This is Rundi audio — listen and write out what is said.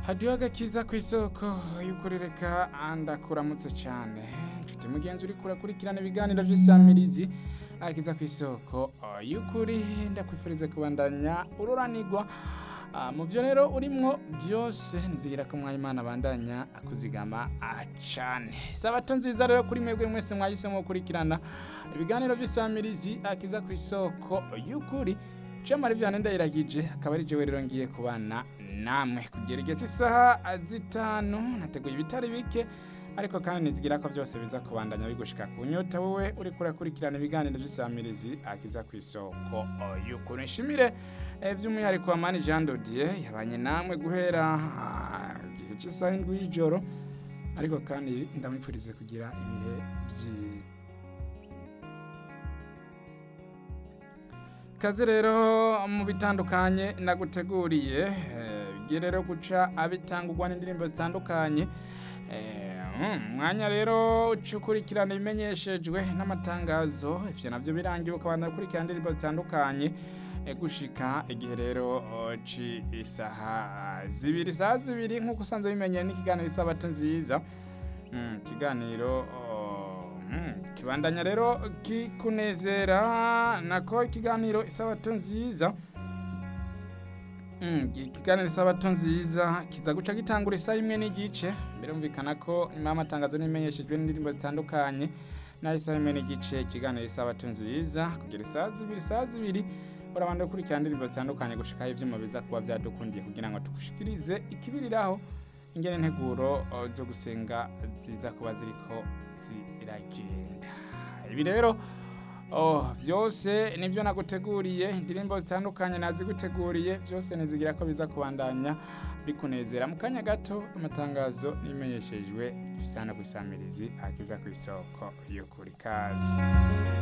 hadiyo agakiza ku isoko y'ukuri reka ndakuramutse cyane nshuti mugenzi uri kurakurikirana ibiganiro by'isamirizi agakiza ku isoko y'ukuri ndakwifuriza kubandanya ururanirwa Ah, mu byo rero urimwo byose nzigira ko mwayimana abandanya akuzigama cyane sabato nziza rero kuri mwebwe mwese mwahisemo gukurikirana ibiganiro by'isamirizi akiza ku isoko y'ukuri Chamari vyane ndayiragije akaba ari jewe rero ngiye kubana namwe kugera igihe cy'isaha zitanu nateguye ibitari bike ariko kandi nizigira ko byose biza kubandanya bigushika ku nyota wowe uri kurakurikirana ibiganiro by'isamirizi akiza ku isoko y'ukuri nshimire eh, by'umwihariko wa mani Jean Dodier yabanye namwe guhera ah, igihe cy'isaha indwi y'ijoro ariko kandi ndamwifurize kugira ibihe byiza kazi rero mu bitandukanye naguteguriye eh, bigiye rero guca abitangurwa n'indirimbo zitandukanye Eh, mm, mwanya rero ucukurikirana ibimenyeshejwe n'amatangazo ivyo navyo birangiye ukabana gukurikirana indirimbo zitandukanye eh, gushika igihe rero oh, ci isaha zibiri isaha zibiri nk'uko usanzwe bimenyeye n'ikiganiro isabato nziza Mm, ikiganiro oh, mm, kibandanya rero kikunezera nako ikiganiro isabato nziza Mm, ikiganiro isabato nziza kiza guca gitangura isaha imwe n'igice birumvikana ko nyuma y'amatangazo n'imenyeshejwe n'indirimbo zitandukanye naho isaha imwe n'igice ikiganiro isabato nziza kugera isaha zibiri isaha zibiri urabanda gukurikirana indirimbo zitandukanye gushikaho ivyuma biza kuba vyadukundiye kugira ngo tugushikirize ikibiriraho ingene integuro uh, zo gusenga ziza kuba ziriko ziragenda ibi rero oh, byose nibyo naguteguriye indirimbo zitandukanye naziguteguriye byose nizigira ko biza kubandanya bikunezera mu kanya gato amatangazo n'imenyeshejwe bisana ku isamirizi akiza ku isoko yo kuri kazi